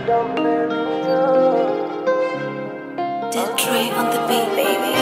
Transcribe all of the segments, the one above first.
Did Dre on the beat, baby.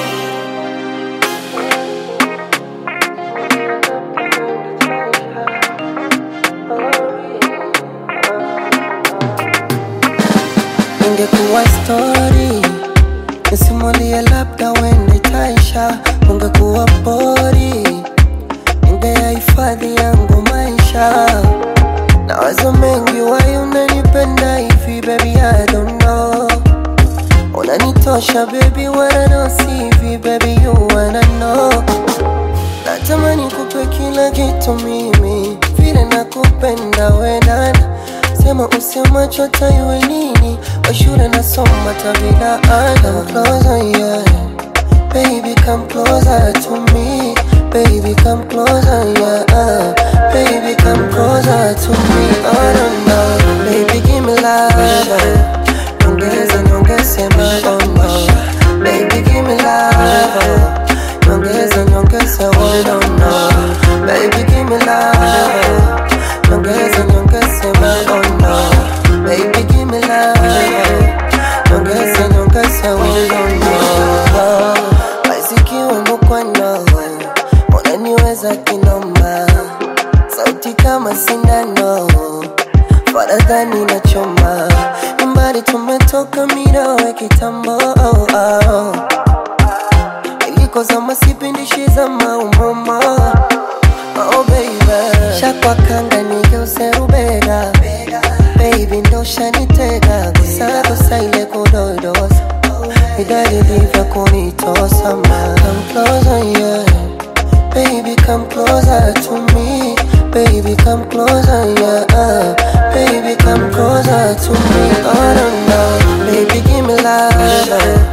ingekuwa story nisimulie labda wende taisha ungekuwa pori ingeyahifadhi yangu maisha na wazo mengi wai unanipenda hivi baby I don't know unanitosha baby wanna sivi baby you wanna know natamani kupe kila kitu mimi vile nakupenda wenana sema usemacho taiwe nini washule nasoma tabila ana Come closer, yeah. Baby come closer to me Baby come closer, yeah Baby come closer to me Oh no no Baby give me love Nyongeza nyongeze maono Baby give me love Nyongeza nyongeze oh no no Baby give me love Nyongeza nyongeze maono Baby give me love Nyongeza nyongeze oh no no Basikiwa mkwano Unaniweza kinoma Sauti kama sindano Faradhani na choma Nyumbani tumetoka mirawe kitambo oh, oh. Iliko zama sipindishi za maumoma Oh baby Shakwa kanga nigeuze rubega Baby ndo shanitega Gusa gusa ile kudodosa Vidali vya kunitosa ma Come closer yeah Baby come closer to me Baby come closer yeah Baby come closer to me Oh no no Baby give me love